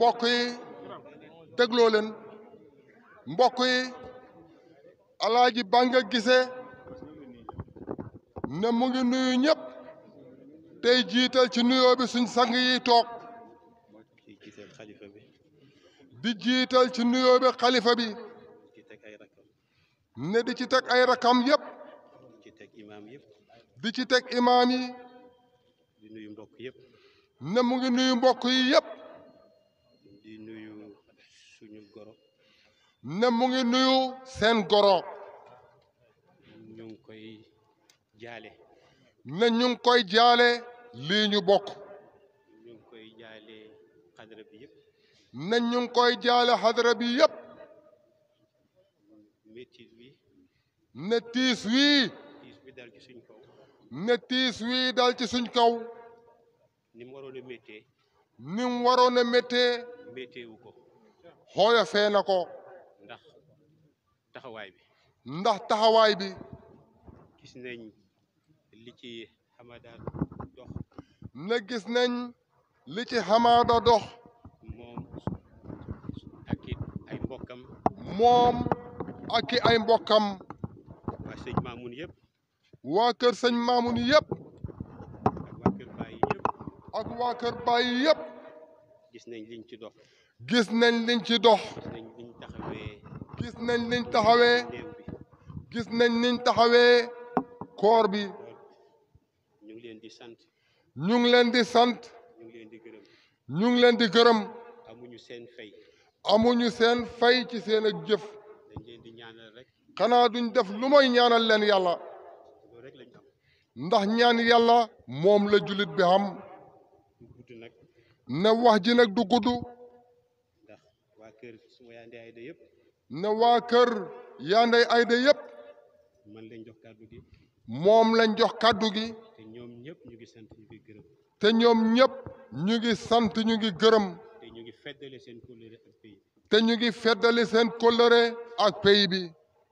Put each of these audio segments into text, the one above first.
mbokk yi dégloo leen mbokk yi alaaji Banga Gise ne mu ngi nuyu ñëpp tey jiital ci nuyoo bi suñ sang yi toog ci giseel xalifa bi di jiital ci nuyoo bi xalifa bi ci teg ay rakam ne di ci teg ay rakam yëpp ci teg imaam yëpp di ci teg imaam yi di nuyu mbokk yëpp ne mu ngi nuyu mbokk yi yëpp di nuyu suñu goro ne mu ngi nuyu seen goro ñu ngi koy jaale ne ñu ngi koy jaale lii ñu bokk ñu ngi koy jaale xadara bi yëpp ne ñu ngi koy jaale xadara bi yëpp métit bi ne tiis wii tiis bi dal ci suñ kaw ne tiis wii dal ci suñ kaw ni mu waroon a méttee ni mu waroon a méttee métteewu ko xooyofee na ko ndax taxawaay bi ndax taxawaay bi gis nañ li ci xamadaan dox ne gis nañ li ci xamaada dox moom ak it ay mbokkam moom ak i ay mbokkam waa sëñ Maamun yëpp waa kër sëñ Maamun yëpp ak waa kër Baay yëpp ak waa kër Baay yëpp gis nañ liñ ci dox gis nañ liñ ci dox gis nañ liñ taxawee gis nañ liñ taxawee néew bi gis nañ niñ taxawee koor bi ñu ngi leen di sant ñu ngi leen di sant ñu ngi leen di gërëm ñu ngi leen di gërëm amuñu seen fay amuñu seen fay ci seen ak jëf dañ leen di ñaanal rek xanaa duñ def lu mooy ñaanal leen yàlla loolu rek lañ am ndax ñaan yàlla moom la jullit bi xam du gudd nag ne wax ji nag du gudd ndax waa kër suma yaande ay da yëpp ne waa kër yaanday ayda yëpp man lañ jox kàddu gi moom lañ jox kàddu gi te ñoom ñëpp ñu ngi sant ñu ngi gërëm te ñoom ñëpp ñu ngi sant ñu ngi gërëm te ñu ngi feddale seen kóllëre ak pays te ñu ngi feddali seen kóllëre ak pays bi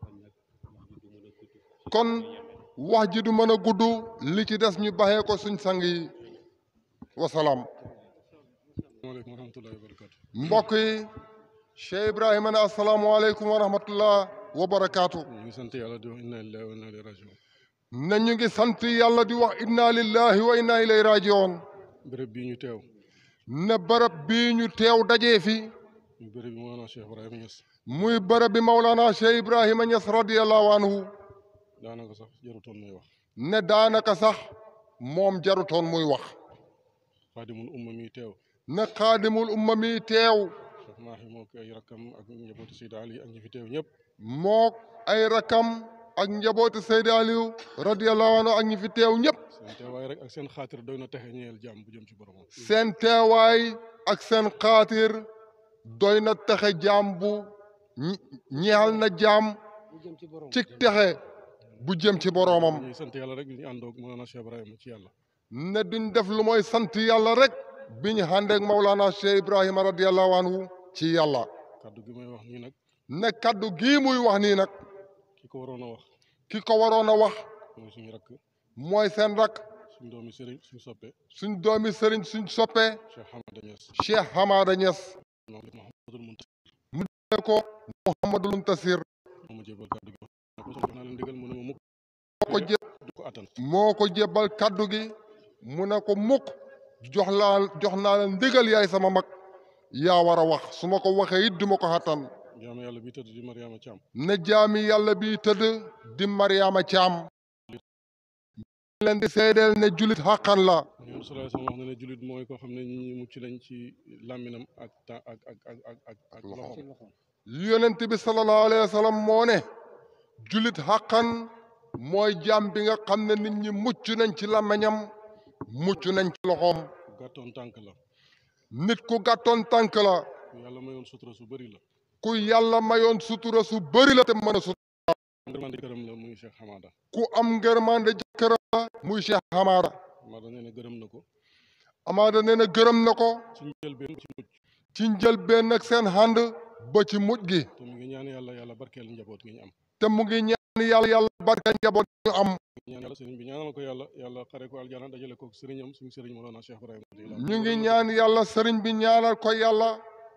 kon nag wax ji du mën a gudd kon wax ji du mën a gudd li ci des ñu baxee ko suñ sang yi wasalaam maaleykum wa rahmatullahi wa barakatu mbokk yi Cheikh Ibrahima ne asalaamualeykum wa rahmatullah wa barakaatu ñu ngi sant yàlla di wax inna lillahi wa inna ilayhi rajiun ne ñu ngi sant yàlla di wax inna lillahi wa inna ilayhi rajiun béréb bii ñu teew ne bërëb bii ñu teew dajee fi ñu béréb bi Mawlana Cheikh Ibrahima Niass muy bërëb bi Maulana Cheikh Ibrahima Niass radiyallahu anhu daanaka sax jarutoon muy wax ne daanaka sax moom jarutoon muy wax xaadimul umma mi teew ne xaadimul umma mi teew Cheikh Mahi moo ko ay rakkam ak njabootu Seydi Ali ak ñi fi teew ñëpp mook ay rakam ak njabooti Seydi Aliou radiyallahu anhu ak ñi fi teew ñëpp seen teewaay rek ak seen xaatir doy na texe ñeel jàmm bu jëm ci boromam seen teewaay ak seen xaatir doy na texe jaam bu ñi- ñeexal na jaam ci texe bu jëm ci boroomam ñuy sant yàlla rek ñu àndoog Mawlana Cheikh Ibrahima ci yàlla ne duñ def lu mooy sant yàlla rek bi ñu àndeek Maulana Cheikh Ibrahima radiyallahu anhu ci yàlla kàddu gi may wax nii nag ne kaddu gii muy wax nii nag ki ko waroon a wax ki ko waroon a wax mooy suñu rakk mooy seen rak suñ doomi sëriñ suñ soppe suñ doomi sëriñ suñ soppee Cheikh Hamada Niass Cheikh Hamada Niass moom Mouhamadul Muntaqa ne ko Mouhamadul Muntasir moo ma jébal kàddu gi wax ko jox naa leen ndigal mu ne ma mukk moo ko jé du ko attan moo ko jébbal kaddu gi mu ne ko mukk jox laa jox naa la ndigal yaay sama mag yaa war a wax su ma ko waxee it duma ko xattan jaamu yàlla bi tëdd di Mariama Thiam ne jaami yàlla bi tëdd di Mariama Caam leen di seedeel ne julit xàqan la ñoom sallallahu alayhi wasallam wax na ne jullit mooy koo xam ne ñi ñi mucc nañ ci làmminam ak ta ak ak ak ak ak ak loxoom yonent bi sallallahu alayhi wa sallam moo ne julit xàqan mooy jaam bi nga xam ne nit ñi mucc nañ ci làmmiñam mucc nañ ci loxoom gàttoon tànk la nit ku gàttoon tànk la ku yàlla mayoon sutura su bëri la ku yàlla mayoon sutura su bëri la te mën a sut ngërmande këram la muy Cheikh Hamada ku am ngërmande jëkkëram la muy Cheikh Hamada Hamada nee na gërëm na ko Hamada nee na gërëm na ko ci njëlbeen ci mucc ci njëlbeen nag seen ànd ba ci mujj gi te mu ngi ñaan yàlla yàlla barkeel njaboot gi ñu am te mu ngi ñaan yàlla yàlla barke njaboot ñu am ñaan yàlla sëriñ bi ñaanal ko yàlla yàlla xare ko aljana dajale ko sëriñam suñu sëriñ Mawlana Cheikh Ibrahima radiyallahu ñu ngi ñaan yàlla sëriñ bi ñaanal ko yàlla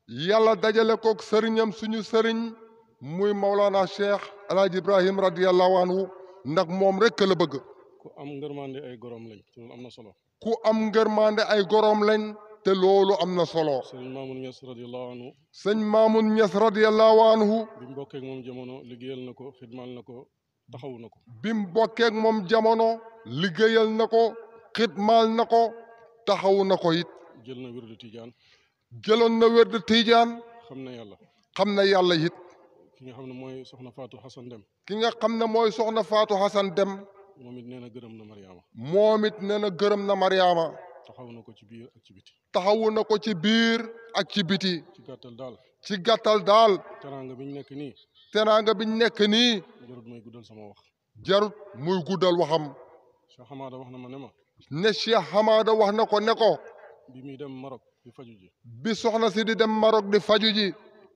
yàlla dajale kook sëriñam suñu sëriñ muy Maulana Cheikh El Hadj Ibrahim radiyallahu anhu ndax moom rek la bëgg ku am ngërmande ay gorom lañ te loolu am na solo ku am ngërmande ay goroom lañ te loolu am na solo sëriñ Mamoun Niass radiyallahu anhu sëñ Maamun Ñas radiyallahu anhu bi mu bokkee ak moom jamono liggéeyal na ko xidmaal na ko taxawu na ko bim bokkeek moom jamono liggéeyal na ko xidmaal na ko taxawu na ko it jël na wirdu tijaan jëloon na wérd tiijaan xam na yàlla xam na yàlla it ki nga xam ne mooy soxna Fatou Hassan Dem ki nga xam ne mooy soxna Faatu Hasan Dem moom it nee na gërëm na Mariama moom it nee na gërëm na Mariama taxaw na ko ci biir ak ci biti taxawu na ko ci biir ak ci biti ci gàttal daal ci gàttal daal teraanga bi ñu nekk nii teraanga biñ nekk nii jarut may guddal sama wax jarut muy guddal waxam Cheikh Hamada wax na ma ne ma ne Cheikh Hamada wax na ko ne ko bi muy dem Maroc di faju ji bi soxna si di dem Maroc di faju ji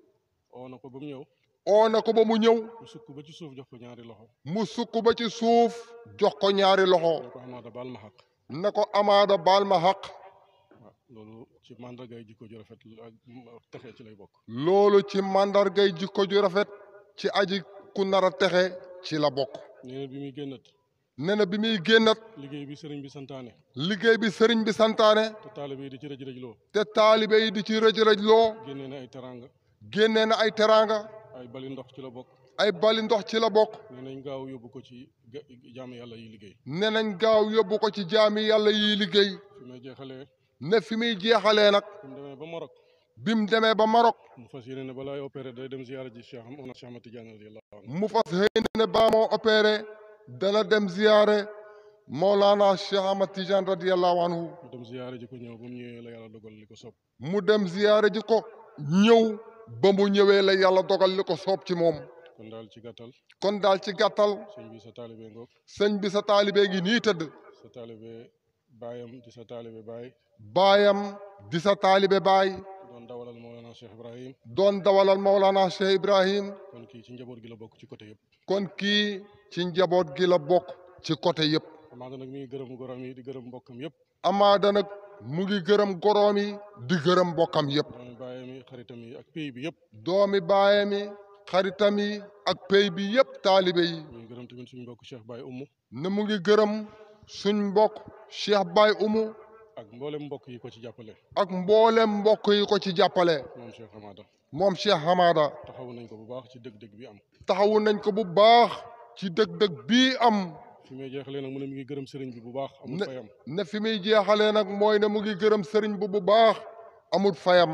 oo na ko ba mu ñëw oo na ko ba mu ñëw mu sukk ba ci suuf jox ko ñaari loxo mu sukk ba ci suuf jox ko ñaari loxo ne ko Hamada baal ma xaq ne ko Amaada baal ma xaq waaw loolu ci mandargay jikko ju rafet ak texe ci lay bokk loolu ci màndargay jikko ju rafet ci aji ku nar a texe ci la bokk nee na bi muy génnat nee na bi muy génnat liggéey bi sëriñ bi santaane liggéey bi sëriñ bi santaane te taalibe yi di ci rëj rëj loo te taalibe yi di ci rëj-rëj loo génnee na ay teranga génnee na ay teraanga ay bali ndox ci la bokk ay bali ndox ci la bokk nee nañ gaaw yóbbu ko ci ga- jaamu yàlla yi liggéey ne nañ gaaw yóbbu ko ci jaami yàlla yiy liggéey fi may jeexalee ne fi muy jeexalee nag fi mu demee ba Maroc bi mu demee ba Maroc mu fas yéene ne balaay opéré day dem ziyaara ji Cheikh Am Cheikh Ahmad Tidiane radiyallahu anhu mu fas xëy ne baa moo opéré dana dem ziyaare Mawlana Cheikh Ahmad Tidiane radiyallahu anhu mu dem ziyaara ji ko ñëw ba mu ñëwee la yàlla dogal li ko sopp mu dem ziyaare ji ko ñëw ba mu ñëwee la yàlla dogal li ko soob ci moom kon daal ci gàttal kon daal ci gàttal sëñ bi sa taalibe ngoog sëñ bi sa taalibe ngi nii tëdd sa taalibe baayam di sa taalibe baay baayam di sa taalibe baay doon dawalal Mawlana Cheikh Ibrahim doon dawalal Mawlana Cheikh Ibrahim kon kii ci njaboot gi la bokk ci côté yëpp kon kii ci njaboot gi la bokk ci côté yëpp amaana nag mi ngi gërëm gorom yi di gërëm mbokkam yëpp amaada nag mu ngi gërëm goroom yi di gërëm mbokkam yëpp doomi baayam yi xaritam yi ak pays bi yëpp doomi baayam yi xaritam yi ak pey bi yëpp taalibe yi mi ngi gërëm tamit suñu mbokk Cheikh Baye Umu ne mu ngi gërëm suñ mbokk Cheikh Baye Umu ak mboolem mbokk yi ko ci jàppale ak mboolem mbokk yi ko ci jàppale moom Cheikh Hamada moom Cheikh Hamada taxawu nañ ko bu baax ci dëgg-dëgg bi am taxawu nañ ko bu baax ci dëg-dëg bii am fi may jeexalee nag mu ne mi ngi gërëm sëriñ bi bu baax amul Ne- fayam ne fi muy jeexalee nag mooy ne mu ngi gërëm sëriñ bu bu baax amul fayam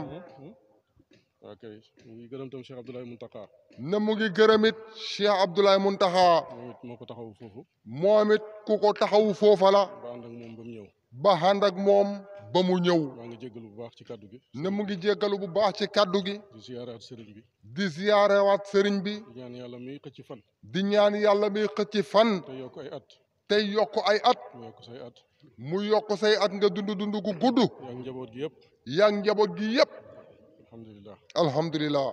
ok mu ngi gërëm tam Cheikh Abdoulaye Muntaka ne mu ngi gërëm it Cheikh Abdoulaye Muntaxa moom it moo ko taxawu foofu moom it ku ko taxawu foofa la ba ànd ak moom ba mu ñëw ba ànd ak moom ba mu ñëw maa ngi jéggalu bu baax ci kàddu gi ne mu ngi jéggalu bu baax ci kàddu gi di ziyaaraat sëriñ bi di ziyaarewaat sëriñ bi di ñaan yàlla miy xëcc fan di ñaan yàlla mi xëcc fan te yokk ay at tey yokk ay at mu yokk say at mu yokk say at nga dund dund gu gudd yaa ngi njaboot gi yëpp yaa ngi njaboot gi yépp alhamdulilah alhamdulilah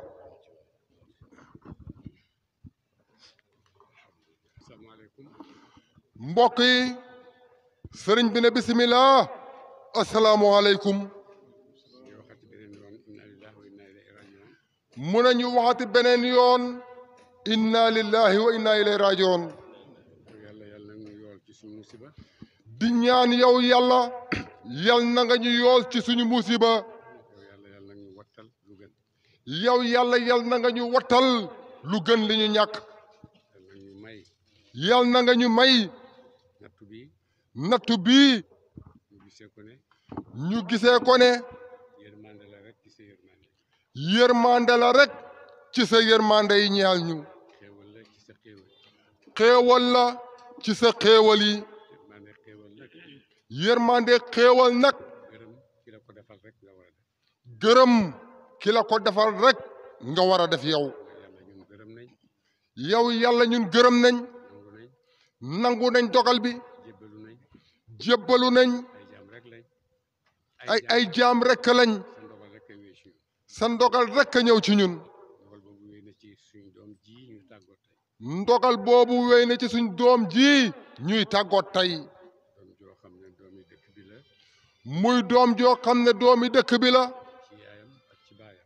asalaamaaleykum mbokk yi sëriñ bi ne bisimilah asalaamualeykum ñu waxati beneen yoon inna lillahi wa inna ilayhi rajiun mu ne ñu waxati beneen yoon inna lillahi wa inna ilayhi rajiun yàlla yàlla nag ñu yool ci suñu musiba di ñaan yow yàlla yal na nga ñu yool ci suñu musiba yow yàlla yàlla nag ñu wattal lu gën yow yàlla yal na nga ñu wattal lu gën li ñu ñàkk yàlla nag ñu may yal na nga ñu may nattu bi nattu bii ñu gisee ko ne ñu gisee ko ne yërmande la rek ci sa yërmande yërmande la rek ci sa yërmande yi ñeel ñu xéewal la ci sa xéewal xéewal la ci sa xéewal yi yërmande xéewal la yërmande xéewal nag gërëm ki la ko defal rek nga war a def gërëm ki la ko defal rek nga war a def yow yàlla ñun gërëm nañ yow yàlla ñun gërëm nañ nangu nañ nangu nañ dogal bi jébbalu nañ jébbalu nañ ay jaam rek lañ ay ay jaam rek lañ sa ndogal rek a wéy ci ñun sa ndogal rek a ñëw ci ñun ndogal boobu wéy na ci suñu doom ji ñu tàggoo tey ndogal boobu wéy na ci suñ doom ji ñuy tàggoot tey doom joo xam ne doomi dëkk bi la muy doom joo xam ne doomi dëkk bi la ci yaayam ak ci baayam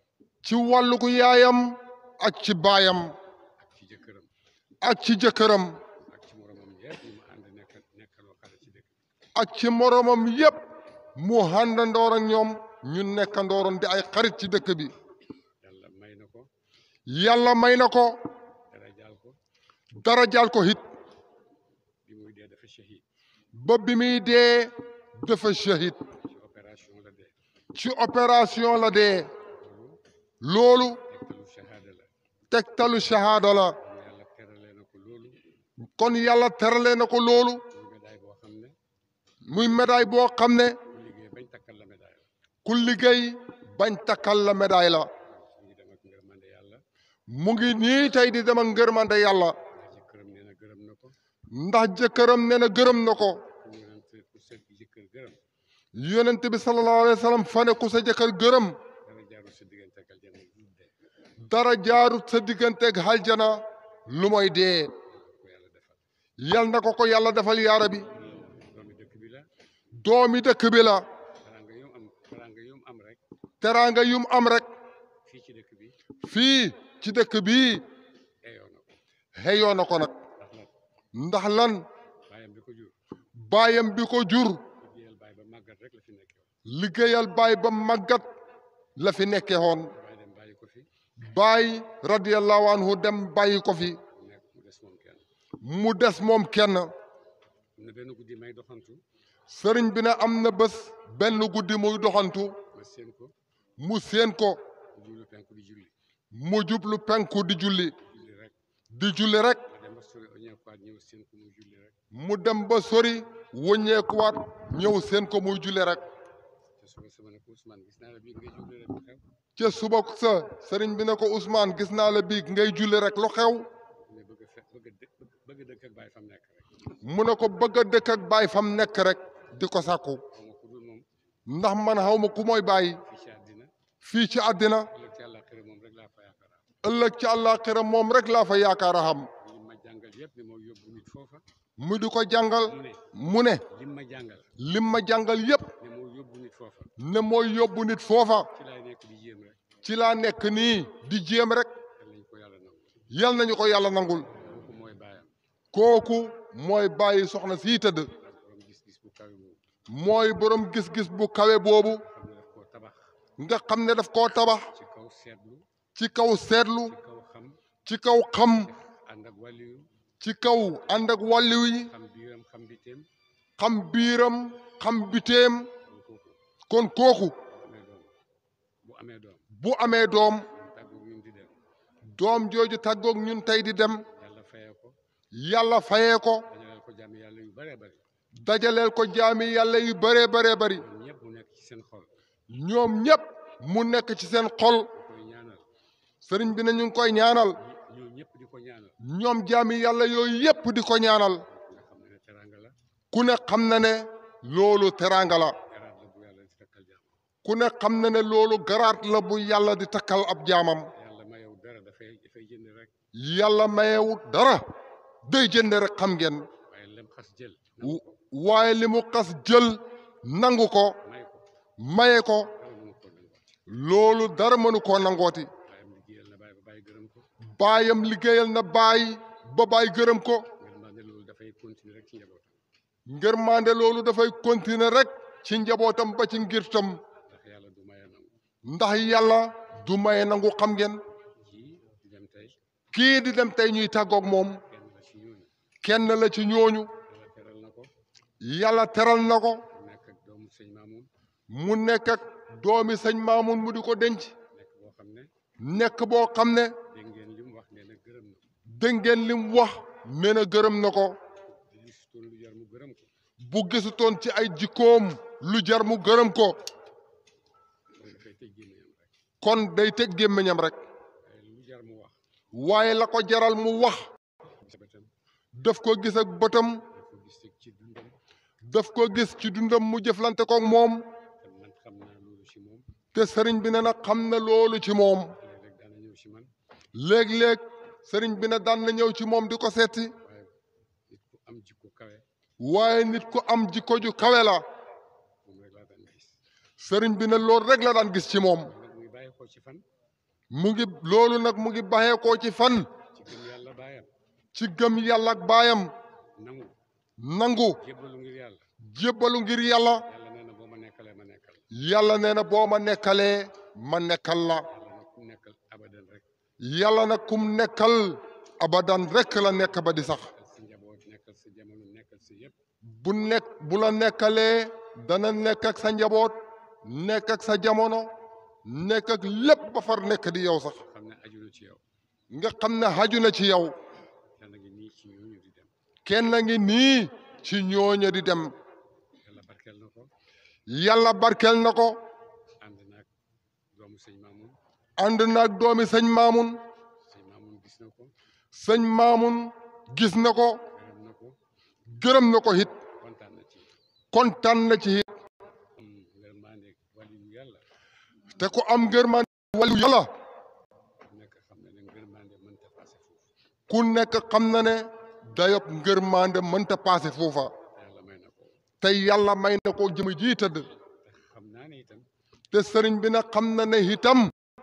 ci wàllu ko yaayam ak ci baayam ak ci jëkkëram ak ci jëkkëram ak ci moromam yëpp ñu mu ànd nekk nekkaloo xale ci dëkk ak ci moromam yépp mu àndandoor ak ñoom ñu nekkandooroon di ay xarit ci dëkk bi yàlla may na ko yàlla may na ko dara jaal ko dara jaal ko hit bi muy dee dafa shahid ba bi muy dee dafa shahid ci opération la dee ci opération la dee loolu loolu tegtalu shahada la tegtalu shahaada la kon yàlla teralee na ko loolu kon yàlla terale na ko loolu muy médaille boo xam ne muy médaille boo xam ne ku liggéey bañ takkal la médaille la ku liggéey bañ takkal la médaille la ñu ngi dem ak ngërmande yàlla mu ngi nii tey di dem ak ngërmande yàlla ndax jëkkëram nee na gërëm na ko ndax jëkkëram nee na gërëm na ko ku yonent ku sa jëkkër gërëm yonent bi sallallahu alayhi wa sallam fa ne ku sa jëkkër gërëm dara jaarul sa diggante ak aljanna lu dee dara jaarut sa digganteeg aljana lu mooy dee ko yàlla defal yal na ko ko yàlla defal yaara bi doomi dëkk bi la doomi dëkk bi la teraanga yum am teraanga yum am rek teraanga yum am rek fii ci dëkk bi fii ci dëkk bii eyoo na ko xeyoo na ko nag ndax lan ndax lan baayam bi ko jur baayam bi ko jur liggéeyal baay ba màggat rek la fi nekkee woon liggéeyal baay ba màggat la fi nekke woon baay dem bàyyi ko fi baay radiyallahu anhu dem bàyyi ko fi mu nekk mu des moom kenn mu des moom kenn am na benn guddi may doxantu sëriñ bi ne am na bés benn guddi muy doxantu ma séen ko mu séen ko mu jublu penku di julli mu jublu penku di julli julli rek di julli rek ma dem ba sori oñeekuwaat ñëw séen ko muy julli rek mu dem ba sori wëññeekuwaat ñëw seen ko muy julli rek te suba sama ne ko Ousmane gis naa la bii ngay julli rek lu xew ca suba sa sëriñ bi ne ko Ousmane gis naa la biig ngay julli rek lu xew ne bëgg a fe bëgg a dëkk bëgg a dëkk ak baay fam nekk rek mu ne ko bëgg a dëkk ak baay fam nekk rek di ko sàkku xaw ma ku dul moom ndax man xaw ma ku mooy bàyyi fii ci àddina fii ci àddina ëllëg ci àllaaxira moom rek laa fa yaakaar ëllëg ci àllaaxira moom rek laa fa yaakaar a xam li ma jàngal yëpp ne moo yóbbu nit foofa mu di ko jàngal mu ne mu ne lim ma jàngal lim ma jàngal yépp ne moo yóbbu nit foofa ne mooy yóbbu nit foofa ci laay nekk di jéem rek ci laa nekk nii di jéem rek yal nañ ko yàlla nangu yal nañu ko yàlla nangul kooku mooy baayam kooku mooy bàyyi soxna sii tëdd ak borom gis-gis bu kawe boobu mooy borom gis-gis bu kawe boobu xam ne daf koo tabax nga xam ne daf koo tabax ci kaw seetlu ci kaw seetlu ci kaw xam ci kaw xam ànd ak wàlliyu ci kaw ànd ak wàlliw yi xam biiram xam biteem xam biiram xam biteem kon kooku kon kooku bu amee doom bu amee doom tàggoog ñun di dem doom jooju tàggoog ñun tey di dem yàlla fayee ko yàlla fayee ko dañaleel ko jàmm yàlla yu bëree bëri dajaleel ko jaami yàlla yu bëree bëree bëri ñoom ñëpp mu nekk ci seen xol ñoom ñépp mu nekk ci seen xol ñu koy ñaanal sëriñ bi ne ñu ngi koy ñaanal ñi ñoom ñëpp di ko ñaanal ñoom jaami yàlla yooyu yépp di ko ñaanal nga xam ne ne teraanga la ku ne xam na ne loolu teraanga la garaat la bu yàlla di takkal jàmm ku ne xam na ne loolu garaat la bu yàlla di takkal ab jaamam yàlla mayew dara dafay dafay jënd rek yàlla mayewut dara day jënd rek xam ngeen waaye lem xas jël W- waaye li mu xas jël nangu ko may ko maye ko dara mënu ko nangooti loolu dara mënu koo nangooti baayam liggéeyal na baay ba bàyyi gërëm ko baayam liggéeyal na baay ba baay gërëm ko ngir maa ne loolu dafay continuer rek ci njabootam ngërmande loolu dafay continuer rek ci njabootam ba ci ngirtam ndax yàlla du maye nangu ndax yàlla du maye nangu xam ngeen kii di dem tey kii di dem tey ñuy tàggoog moom kenn la ci ñooñu kenn la ci ñooñu yàlla teral na ko yàlla teral na ko mu nekk ak doomu sëñ Maamun mu nekk ak doomi sëñ Maamun mu di ko denc nekk boo xam ne nekk boo xam ne dégg ngeen li mu wax nee na gërëm na ko dégg ngeen li mu wax nee na gërëm na ko di gisutoon lu jar mu gërëm ko bu gisutoon ci ay jikkoom lu jar mu gërëm ko loolu dafay tëj gémmiñam rek kon day tëj gémmiñam rek waaye lu jar mu wax waaye la ko jaral mu wax sa bëtam daf ko gis ak bëtam dafa gis ci ci dundam daf ko gis ci dundam mu jëflante koog moom te man xam naa loolu ci moom te sëriñ bi ne na xam na loolu ci moom léeg-léeg daana ñëw ci man léeg-léeg sëriñ bi ne daan na ñëw ci moom di ko seeti waaye nit ku am jikko kawe waaye nit ku am jikko ju kawe la moom rek laa daan gis sëriñ bi ne loolu rek la daan gis ci moom nag muy bàyyi ko ci fan mu ngi loolu nag mu ngi baxee koo ci fan ci gëm yàlla baayam ci gëm yàlla ak baayam nangu nangu jébbalu ngir yàlla jébbalu ngir yàlla yàlla nee na boo ma nekkalee ma nekkal yàlla nee na boo ma nekkalee ma nekkal la yàlla nag ku nekkal abadan rek yàlla nag kum nekkal abadan rekk la nekk ba di sax nekkal sa njaboot nekkal sa jamono nekkal sa yëpp bu nekk bu la nekkalee dana nekk ak sa njaboot nekk ak sa jamono nekk ak lépp ba far nekk di yow sax xam ne aju na ci yow nga xam ne xaju na ci yow yàlla ngi nii ci ñooñu di dem kenn ngi nii ci ñooñu di dem yàlla barkeel na ko yàlla barkeel na ko ànd naag doomu sëñ Mamoun ànd naag doomi sëñ Maamun sëñ Mamoun gis na ko sëñ Maamun gis na ko gërëm na ko gërëm na ko it kontaan na ci kontaan na ci it am ngërmande wàllu yàlla te ku am ngërmande wàllu yàlla ku nekk xam ne ne ngërmande mënta passé foofu ku nekk xam na ne dayob ngërmande mënta paase foofa te yàlla may na ko te yàlla may na ko jëm ji tëdd te xam naa ne itam te sëriñ bi nag xam na ne itam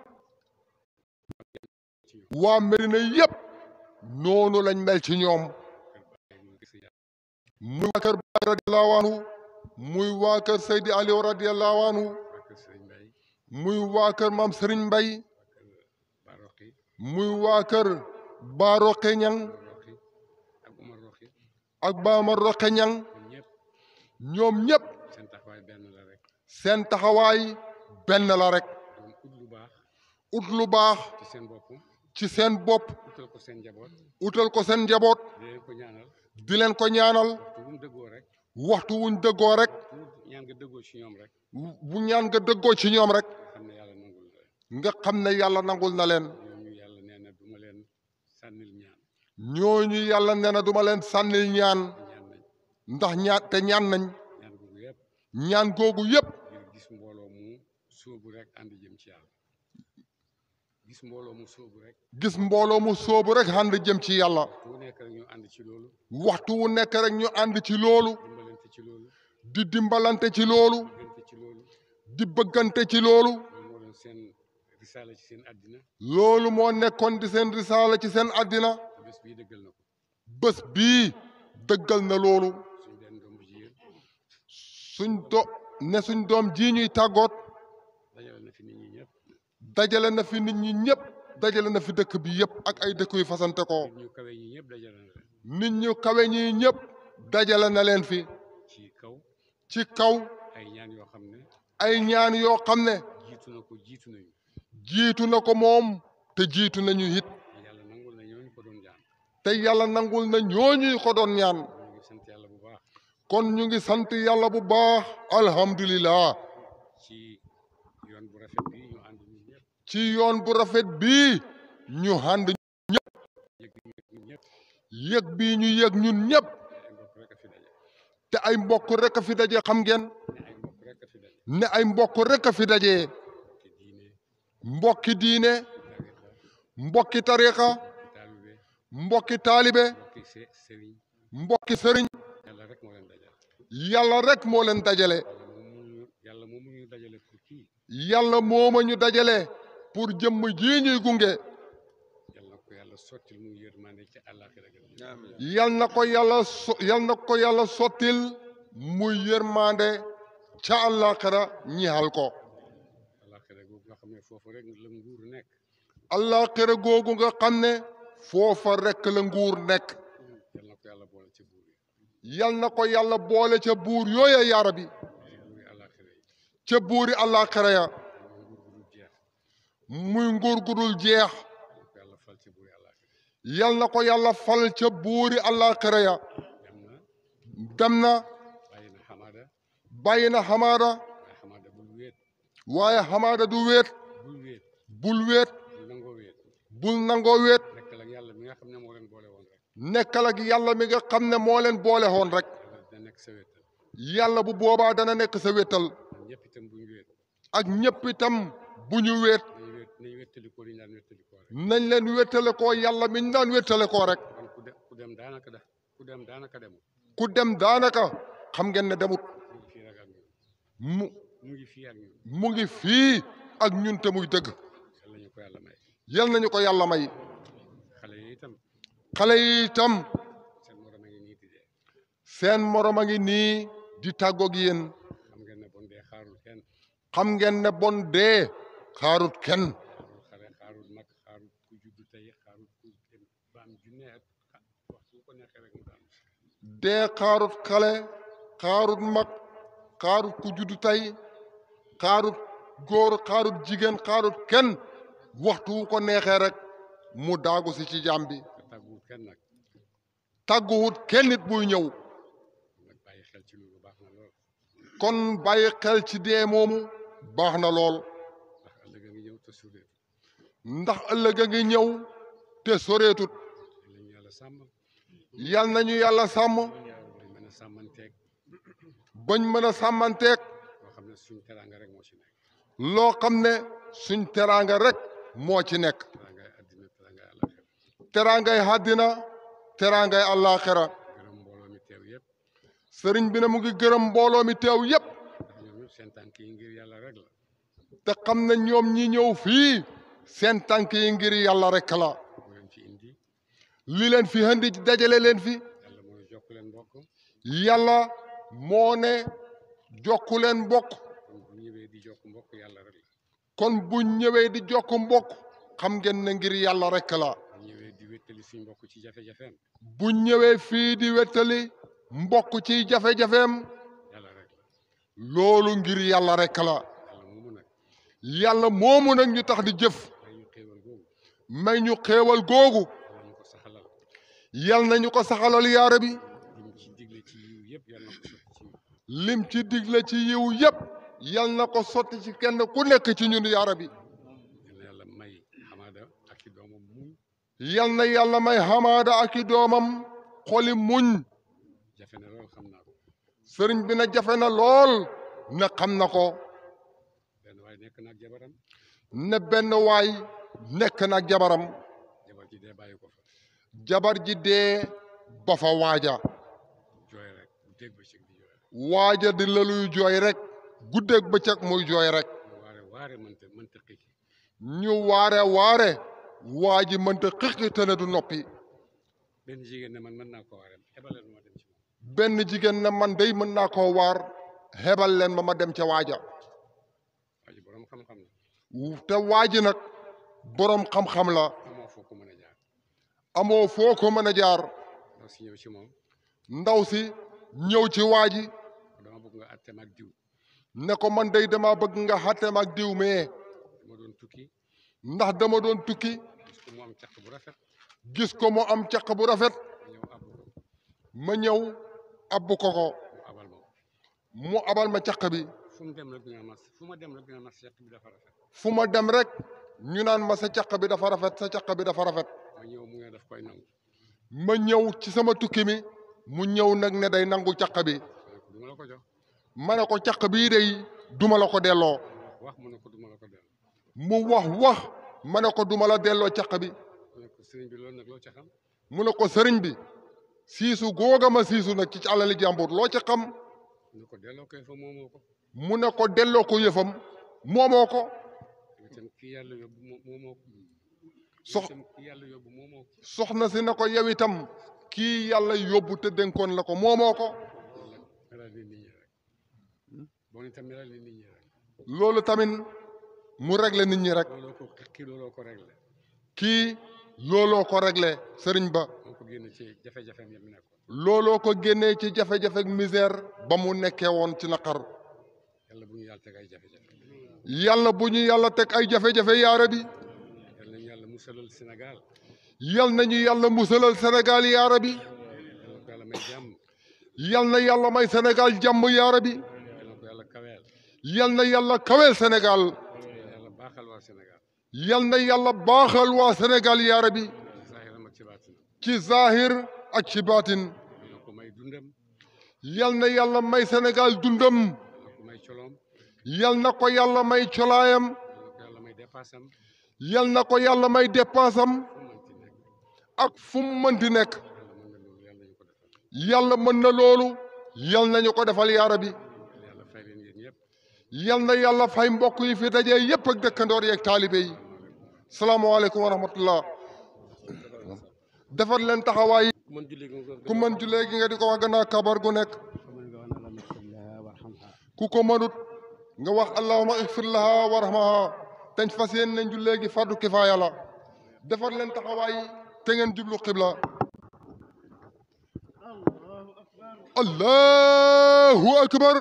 ci ñoom waa Medina yépp noonu lañ mel ci ñoom kër Baay mu gis yàlla muy waa kër Baay radiyallahu anhu muy waa kër Seydi Aliou radiyallahu anhu waa kër Sëriñ Mbay muy waa kër maam Sëriñ Mbay waa kër Baroxi muy waa kër Baroxe Ñang Umar Roxi ak Umar Roxi ak Baama Roxe Ñang ñun ñëpp ñoom ñépp seen taxawaay benn la rek seen taxawaay benn la rek doon ut lu baax ut lu baax ci seen bopp ci seen bopp utal ko seen njaboot utal ko seen njaboot di leen ko ñaanal di leen ko ñaanal waxtu bu mu dëggoo rek waxtu wuñ dëggoo rek waxtu bu ñaan nga dëggoo ci ñoom rek bu ñaan nga dëggoo ci ñoom rek nga xam ne yàlla nangul la nga xam ne yàlla nangul na leen ñooñu yàlla nee na duma leen sànnil ñaan ñooñu yàlla nee na duma leen sànnil ñaan ñaan nañ ndax ñaan te ñaan nañ ñaan googu yëpp ñaan googu yépp ngir gis mbooloo mu sóobu rek ànd jëm ci yàlla gis mbooloo mu sóobu rek gis mbooloo mu soobu rek ànd jëm ci yàlla waxtu wu nekk rek ñu ànd ci loolu waxtu wu nekk rek ñu ànd ci loolu dimbalante ci loolu di dimbalante ci loolu diggante ci loolu di bëggante ci loolu loolu moo doon seen risaala ci seen àddina loolu moo nekkoon di seen risaala ci seen àddina te bés bii dëggal na ko bés bii dëggal na loolu suñ benn doom bu jigéen suñ do ne suñ doom ji ñuy tàggoot dajale na fi nit ñi ñëpp dajale na fi nit ñi ñëpp dajale na fi dëkk bi yëpp ak ay dëkk yu fasante ko nit ñu kawe ñi ñëpp dajale na leen nit ñu kawe ñi ñëpp dajale na leen fi ci kaw ci kaw ay ñaan yoo xam ne ay ñaan yoo xam ne jiitu na ko jiitu nañu jiitu na ko moom te jiitu nañu it yàlla nangul na ñooñu ko doon jaan te yàlla nangul na ñooñuy ko doon ñaan ñu ngi sant yàlla bu baax kon ñu ngi sant yàlla bu baax alhamdulillah ci yoon bu rafet bi ñu ànd ñun ñëpp ci yoon bu rafet bii ñu ànd yëg ñu ñun ñëpp yëg bii ñu yëg ñun ñëpp te ay mbokk rek a fi daje te ay mbokk rek a fi daje xam ngeen ne ay mbokk rek a fi daje ne ay mbokk rek a fi daje te diine mbokki diine tariqa mbokki tariqa taalibe mbokki taalibe mbokki se sëriñ mbokki sëriñ yàlla rek moo leen dajale yàlla rek moo leen dajale yàlla moom mu ñu yàlla moom mu ñu dajale pour kii yàlla mooma ñu dajale pour jëmm jii ñuy gunge yàlla na ko yàlla sottil mu yërmande ci àllaaxira gën yal na ko yàlla so yal na ko yàlla sottil muy yërmande ca àllaaxira ñixal ko àllaaxira googu nga xam ne foofu rek la nguur nekk àllaaxira googu nga xam ne foofa rekk la nguur nekk yàlla na ko yàlla boole ci buur yi yal na ko yàlla boole ca buur yooya yaara bi ci buuri àllaaxira yi ca buuri àllaaxira ya mooy nguur gu dul jeex muy nguur gu dul jeex yàlla na ko yàlla fal ci buuri àllaaxira yal na ko yàlla fal ca buuri àllaaxira ya dem na dem na bàyyi na xamada bàyyi na xamaada waaye xamada bul wéet waaye xamaada du wéet bul wéet bul wéet bul nangoo wéet bul nangoo wéet nekkal ak yàlla mi nga xam ne moo leen boole woon rek nekkal ak yàlla mi nga xam ne moo leen boole woon rek yàlla dina nekk sa wéttal yàlla bu boobaa dana nekk sa wéttal ñun ñëpp itam buñ wéet ak ñëpp itam bu ñu wéet nañ wéet nañ wéttalikoo li ñu daan wéttalikoo rek nañ leen wéttale koo yàlla mi ñu daan wéttale koo rek kon ku dem ku dem daanaka da ku dem daanaka demul ku dem daanaka xam ngeen ne demut mu ngi fii rek ak ñun mu mu ngi fii ak ñun mu ngi fii ak ñun te muy dëgg ko yàlla may yal nañu ko yàlla may xale yi itam xale yi itam seen morom a ngi nii di dee seen morom a ngi nii di tàggoog yéen xam ngeen ne bon dee xaarul kenn xam ngeen ne bon dee xaarut kenn xaarul xale xaarul mag xaarul ku juddu tey xaarul ku dem ba am junne at xa- waxtu ko neexee rek mu daanu dee xaarut xale xaarut mag xaarut ku juddu tey xaarut góor xaarut jigéen xaarut kenn waxtu wu ko neexee rek mu daagu si ci jaam bi te tàgguwut kenn nag tàgguwut kenn nit buy ñëw nag bàyyi xel ci loolu baax na lool kon bàyyi xel ci dee moomu baax na lool ndax ëllëg a ngi ñëw te suréet ndax ëllëg a ngi ñëw te soreetut lañu yàlla sàmm yal nañu yàlla sàmm dañ mën a sàmmanteeg bañ mën a sàmmanteeg loo xam ne suñ teraanga rek moo ci nekk loo xam ne suñ teraanga rek moo ci nekk teraangay àddina teraangay àllaxira teraangay àddina teraangay àllaaxira gërëm mbooloo mi teew yëpp sëriñ bi ne mu ngi gërëm mbooloo mi teew yépp ndax ñoom ñëpp seen tànk yi ngir yàlla rek la te xam ne ñoom ñi ñëw fii seen tànk yi ngir yàlla rek la moo leen ci indi li leen fi indi dajale leen fi yàlla mooy jokk leen mbokk yàlla moo ne jokku leen mbokk kon bu ñëwee di jokk mbokk yàlla rek la kon bu ñëwee di jokk mbokk xam ngeen ne ngir yàlla rek la bu ñëwee di wéttali suñ mbokk ci jafe-jafeem bu ñëwee fii di wettali mbokk ci jafe-jafeem yàlla rek la loolu ngir yàlla rek la yàlla moomu nag yàlla moomu nag ñu tax di jëf may ñu xéewal googu may ñu xéewal googu yàlla ñu ko saxalal yal nañu ko saxalal yaara bi lim ci digle ci yiw yëpp yàlla na ko sotti ci ñun lim ci digle ci yiw yépp yal na ko sotti ci kenn ku nekk ci ñun yaara bi yal na yàlla may xamaada ak i doomam muñ yal na yàlla may xamaada ak i doomam xoli muñ jafe na lool xam naa ko sëriñ bi na jafe na lool na xam na ko benn waaye nekk naag jabaram ne benn waay nekk na ak jabaram jabar ji dee bàyyi ko fa jabar ji dee ba fa waaja jooy rek bu dégg bëccëg di jooy rek waaja di laluy jooy rek guddeeg bëccëg muy jooy rek mu waare waare mënta mënta xiki ñu waare waare waa ji mënta xiqi te ne du noppi benn jigéen ne man mën naa ko waare ebaleel ma dem ci moom benn jigéen ne man day mën naa koo waar xebal leen ma ma dem ca waaja waa ji borom xam-xam la te waa ji nag boroom xam-xam la amoo foo ko mën a jaar amoo foo ko mën a jaar ndaw si ñëw ci moom ndaw si ñëw ci waa ji dama bëgg nga àtte ma ak diw ne ko man day dama bëgg nga xàtteem ak diw mee dama doon tukki ndax dama doon tukki gis ko mu am caq bu rafet gis ko mu am caq bu rafet ma ñëw abbu ko ma ñëw abbu ko ko mu abal ma ko mu abal ma caq bi fu mu dem rek dina mas fu ma dem rek dina mas caq bi dafa rafet fu ma dem rek ñu naan ma sa caq bi dafa rafet sa caq bi dafa rafet ma ñëw mu ne daf koy nangu ma ñëw ci sama tukki mi mu ñëw nag ne day nangu caq bi ma ne ko du ma la ko jox ma ne ko caq bii day duma la ko delloo wax mu ne ko du ma la ko delloo mu wax wax ma ne ko duma la delloo caq bi mu ne ko sëriñ bi loolu nag loo ca xam mu ne ko sëriñ bi siisu googa ma siisu nag ci alali jàmbur loo ci xam mu ne ko delloo koy fa moomoo ko mu ne ko delloo ko yëfam moomoo ko yow itam kii yàlla yóbbu moo moomoo ko sox yow itam kii yàlla yóbbu moomoo ko soxna si ne ko yow itam kii yàlla yóbbu te dénkoon la ko moomoo ko melal ni nit ñi rek bon itam melal ni nit ñi rek loolu tamit mu réglé nit ñi rek looloo ko kii looloo ko réglé kii looloo ko réglé sëriñ ba moo ko génn ci jafe-jafeem yam nekkoon looloo ko génnee ci jafe-jafe ak misère ba mu nekkee woon ci naqar yàlla bu ñu yàlla teg ay jafe-jafe yàlla bu ñu yàlla teg ay jafe-jafe yaara bi yàlla nañu yàlla musalal Sénégal yal nañu yàlla musalal Sénégal yaara bi yàlla ko yàlla may jàmm yal na yàlla may Sénégal jàmm yaara bi yàlla ko yàlla kaweel yal na yàlla kaweel Sénégal yàlla baaxal waa Sénégal yal na yàlla baaxal waa Sénégal yaara bi zahiram ak ci baatin ci zahir ak ci baatin yàlla ko may dundam yal na yàlla may Sénégal dundam yàlla ko may coloom yal na ko yàlla may colaayam yàlla ko yàlla may dépassam yal na ko yàlla may dépassam fu mu mënti nekk ak fu mu mënti nekk yàlla mën na loolu yàlla nañu ko defal yàlla mën na loolu yal nañu ko defal yaara bi yàlla fay leen yéen ñëpp yal na yàlla fay mbokk yi fi dajee yépp ak dëkkandoor yeeg taalibe yi salaamaaleykum wa rahmatullah defar leen taxawaay ku mën julli gi nga ku mën jullee gi nga di ko wax gannaaw kabar gu nekk ومن قال اللهم اغفر لها وارحمها ku ko mënut nga wax allahuma ixfir laha warhamaha teñ fas yéen nañ jullee gi fardu kifaaya la defar leen taxawaay yi te ngeen jublu xibla allahu akbar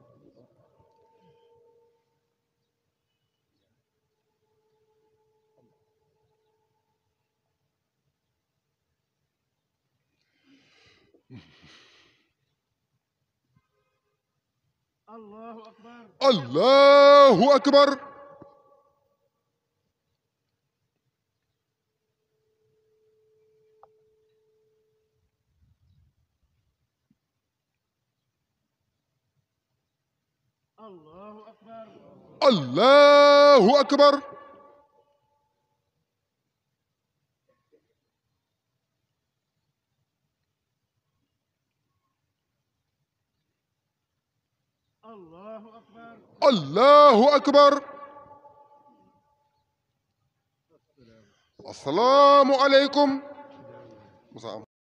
allahu akbar allahu akbar allahu akbar asalaamu aleykum musa am